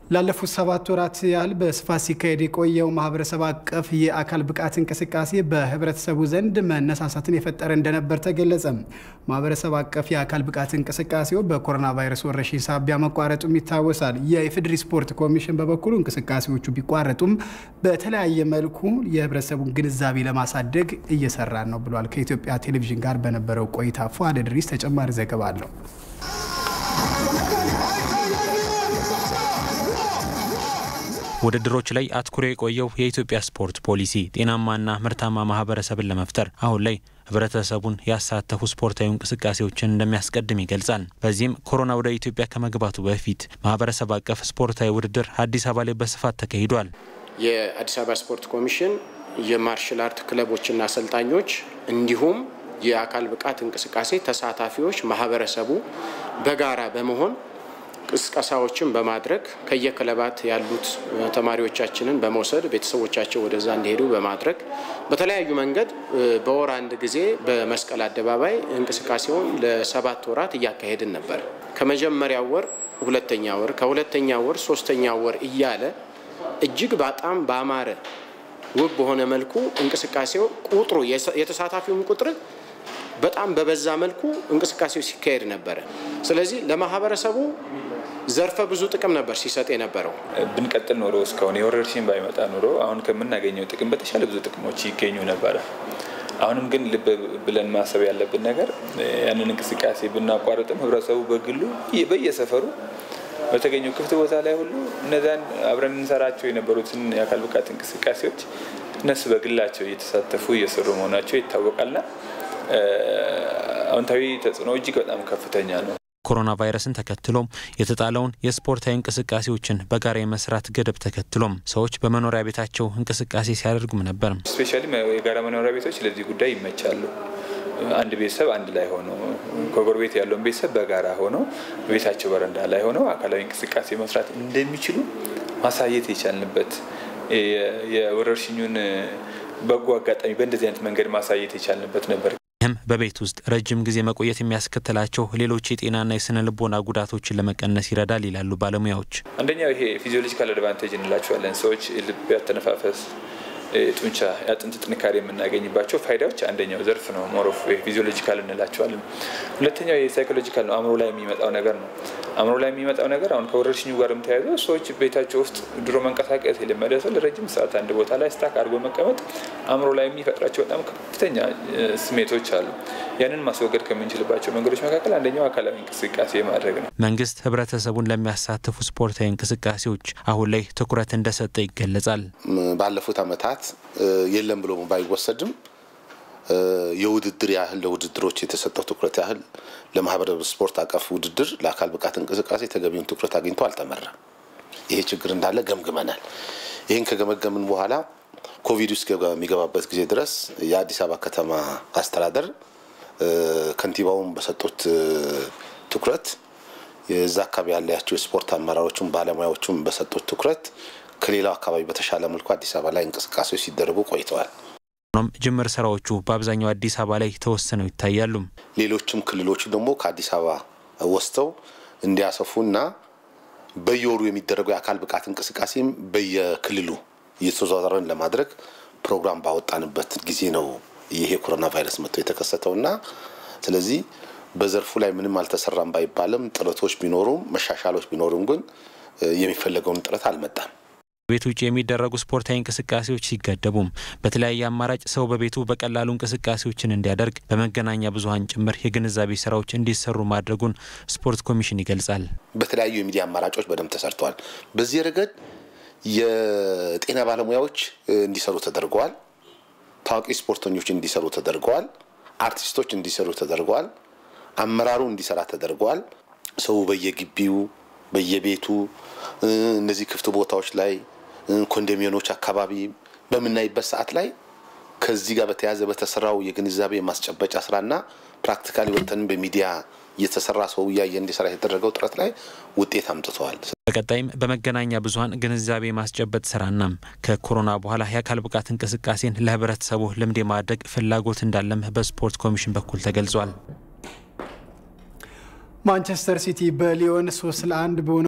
ላለፉት ሰባት ወራት ያህል በስፋት ሲካሄድ የቆየው ማህበረሰብ አቀፍ የአካል ብቃት እንቅስቃሴ በህብረተሰቡ ዘንድ መነሳሳትን የፈጠረ እንደነበር ተገለጸ። ማህበረሰብ አቀፍ የአካል ብቃት እንቅስቃሴው በኮሮና ቫይረስ ወረርሽኝ ሳቢያ መቋረጡም ይታወሳል። የኢፌዴሪ ስፖርት ኮሚሽን በበኩሉ እንቅስቃሴዎቹ ቢቋረጡም በተለያየ መልኩ የህብረተሰቡን ግንዛቤ ለማሳደግ እየሰራን ነው ብሏል። ከኢትዮጵያ ቴሌቪዥን ጋር በነበረው ቆይታ ፉአድ ድሪስ ተጨማሪ ዘገባ አለው። ውድድሮች ላይ አትኩሮ የቆየው የኢትዮጵያ ስፖርት ፖሊሲ ጤናማና ምርታማ ማህበረሰብን ለመፍጠር አሁን ላይ ህብረተሰቡን ያሳተፉ ስፖርታዊ እንቅስቃሴዎችን እንደሚያስቀድም ይገልጻል። በዚህም ኮሮና ወደ ኢትዮጵያ ከመግባቱ በፊት ማህበረሰብ አቀፍ ስፖርታዊ ውድድር አዲስ አበባ ላይ በስፋት ተካሂዷል። የአዲስ አበባ ስፖርት ኮሚሽን የማርሻል አርት ክለቦችና አሰልጣኞች እንዲሁም የአካል ብቃት እንቅስቃሴ ተሳታፊዎች ማህበረሰቡ በጋራ በመሆን ቅስቀሳዎችን በማድረግ ከየክለባት ያሉት ተማሪዎቻችንን በመውሰድ ቤተሰቦቻቸው ወደዛ እንዲሄዱ በማድረግ በተለያዩ መንገድ በወር አንድ ጊዜ በመስቀል አደባባይ እንቅስቃሴውን ለሰባት ወራት እያካሄድን ነበር። ከመጀመሪያው ወር ሁለተኛ ወር፣ ከሁለተኛ ወር ሶስተኛ ወር እያለ እጅግ በጣም ባማረ ውብ በሆነ መልኩ እንቅስቃሴው ቁጥሩ የተሳታፊውን ቁጥር በጣም በበዛ መልኩ እንቅስቃሴው ሲካሄድ ነበረ። ስለዚህ ለማህበረሰቡ ዘርፈ ብዙ ጥቅም ነበር ሲሰጥ የነበረው። ብንቀጥል ኖሮ እስካሁን የወረርሽኝ ባይመጣ ኖሮ አሁን ከምናገኘው ጥቅም በተሻለ ብዙ ጥቅሞች ይገኙ ነበረ። አሁንም ግን ልብ ብለን ማሰብ ያለብን ነገር ያንን እንቅስቃሴ ብናቋርጥም ህብረተሰቡ በግሉ በየሰፈሩ በተገኘው ክፍት ቦታ ላይ ሁሉ እነዛን አብረን እንሰራቸው የነበሩትን የአካል ብቃት እንቅስቃሴዎች እነሱ በግላቸው እየተሳተፉ እየሰሩ መሆናቸው ይታወቃልና አዎንታዊ ተጽዕኖ እጅግ በጣም ከፍተኛ ነው። ኮሮና ቫይረስን ተከትሎም የተጣለውን የስፖርታዊ እንቅስቃሴዎችን በጋራ የመስራት ገደብ ተከትሎም ሰዎች በመኖሪያ ቤታቸው እንቅስቃሴ ሲያደርጉም ነበር። ስፔሻሊ የጋራ መኖሪያ ቤቶች ለዚህ ጉዳይ ይመቻሉ። አንድ ቤተሰብ አንድ ላይ ሆኖ ከጎረቤት ያለውን ቤተሰብ በጋራ ሆነው ቤታቸው በረንዳ ላይ ሆነው አካላዊ እንቅስቃሴ መስራት እንደሚችሉ ማሳየት የቻልንበት የወረርሽኙን በጎ አጋጣሚ በእንደዚህ አይነት መንገድ ማሳየት የቻልንበት ነበር። ይህም በቤት ውስጥ ረጅም ጊዜ መቆየት የሚያስከትላቸው ሌሎች የጤናና የስነ ልቦና ጉዳቶችን ለመቀነስ ይረዳል ይላሉ ባለሙያዎች። አንደኛው ይሄ ፊዚዮሎጂካል አድቫንቴጅ እንላቸዋለን። ሰዎች ልብ፣ ያተነፋፈስ፣ ጡንቻ፣ የአጥንት ጥንካሬ የምናገኝባቸው ፋይዳዎች አንደኛው ዘርፍ ነው። ሞሮፍ ፊዚዮሎጂካል እንላቸዋለን። ሁለተኛው የሳይኮሎጂካል ነው። አእምሮ ላይ የሚመጣው ነገር ነው። አእምሮ ላይ የሚመጣው ነገር አሁን ከወረርሽኙ ጋርም ተያይዞ ሰዎች ቤታቸው ውስጥ ድሮ መንቀሳቀስ የለመደ ሰው ለረጅም ሰዓት አንድ ቦታ ላይ ስታክ አድርጎ መቀመጥ አእምሮ ላይ የሚፈጥራቸው በጣም ከፍተኛ ስሜቶች አሉ። ያንን ማስወገድ ከምንችልባቸው መንገዶች መካከል አንደኛው አካላዊ እንቅስቃሴ ማድረግ ነው። መንግስት ህብረተሰቡን ለሚያሳትፉ ስፖርታዊ እንቅስቃሴዎች አሁን ላይ ትኩረት እንደሰጠ ይገለጻል። ባለፉት ዓመታት የለም ብሎ ባይወሰድም የውድድር ያህል ለውድድሮች የተሰጠው ትኩረት ያህል ለማህበረሰብ ስፖርት አቀፍ ውድድር ለአካል ብቃት እንቅስቃሴ ተገቢውን ትኩረት አግኝቶ አልተመራም። ይሄ ችግር እንዳለ ገምግመናል። ይህን ከገመገምን በኋላ ኮቪድ ውስጥ የሚገባበት ጊዜ ድረስ የአዲስ አበባ ከተማ አስተዳደር ከንቲባውን በሰጡት ትኩረት የዛ አካባቢ ያላቸው የስፖርት አመራሮቹም ባለሙያዎቹም በሰጡት ትኩረት ከሌላው አካባቢ በተሻለ መልኩ አዲስ አበባ ላይ እንቅስቃሴዎች ሲደረጉ ቆይተዋል። ሆኖም ጅምር ስራዎቹ በአብዛኛው አዲስ አበባ ላይ ተወስነው ይታያሉ። ሌሎችም ክልሎች ደግሞ ከአዲስ አበባ ወስተው እንዲያሰፉና በየወሩ የሚደረገው የአካል ብቃት እንቅስቃሴም በየክልሉ እየተዘዋወረን ለማድረግ ፕሮግራም ባወጣንበት ጊዜ ነው ይሄ ኮሮና ቫይረስ መጥቶ የተከሰተውና ስለዚህ በዘርፉ ላይ ምንም አልተሰራም ባይባልም ጥረቶች ቢኖሩም መሻሻሎች ቢኖሩም ግን የሚፈለገውን ጥረት አልመጣም። ቤት ውጭ የሚደረጉ ስፖርታዊ እንቅስቃሴዎች ሲገደቡም በተለያየ አማራጭ ሰው በቤቱ በቀላሉ እንቅስቃሴዎችን እንዲያደርግ በመገናኛ ብዙኃን ጭምር የግንዛቤ ስራዎች እንዲሰሩ ማድረጉን ስፖርት ኮሚሽን ይገልጻል። በተለያዩ የሚዲያ አማራጮች በደንብ ተሰርተዋል። በዚህ ረገድ የጤና ባለሙያዎች እንዲሰሩ ተደርገዋል። ታዋቂ ስፖርተኞች እንዲሰሩ ተደርገዋል። አርቲስቶች እንዲሰሩ ተደርገዋል። አመራሩ እንዲሰራ ተደርገዋል። ሰው በየግቢው በየቤቱ እነዚህ ክፍት ቦታዎች ላይ ኮንዶሚኒየሞች አካባቢ በምናይበት ሰዓት ላይ ከዚህ ጋር በተያያዘ በተሰራው የግንዛቤ ማስጨበጫ ስራና ፕራክቲካሊ ወጥተን በሚዲያ እየተሰራ ሰው እያየ እንዲሰራ የተደረገው ጥረት ላይ ውጤት አምጥተዋል። በቀጣይም በመገናኛ ብዙኃን ግንዛቤ ማስጨበጥ ስራና ከኮሮና በኋላ የአካል ብቃት እንቅስቃሴን ለህብረተሰቡ ልምድ የማድረግ ፍላጎት እንዳለም በስፖርት ኮሚሽን በኩል ተገልጿል። ማንቸስተር ሲቲ በሊዮን ሶስት ለአንድ በሆነ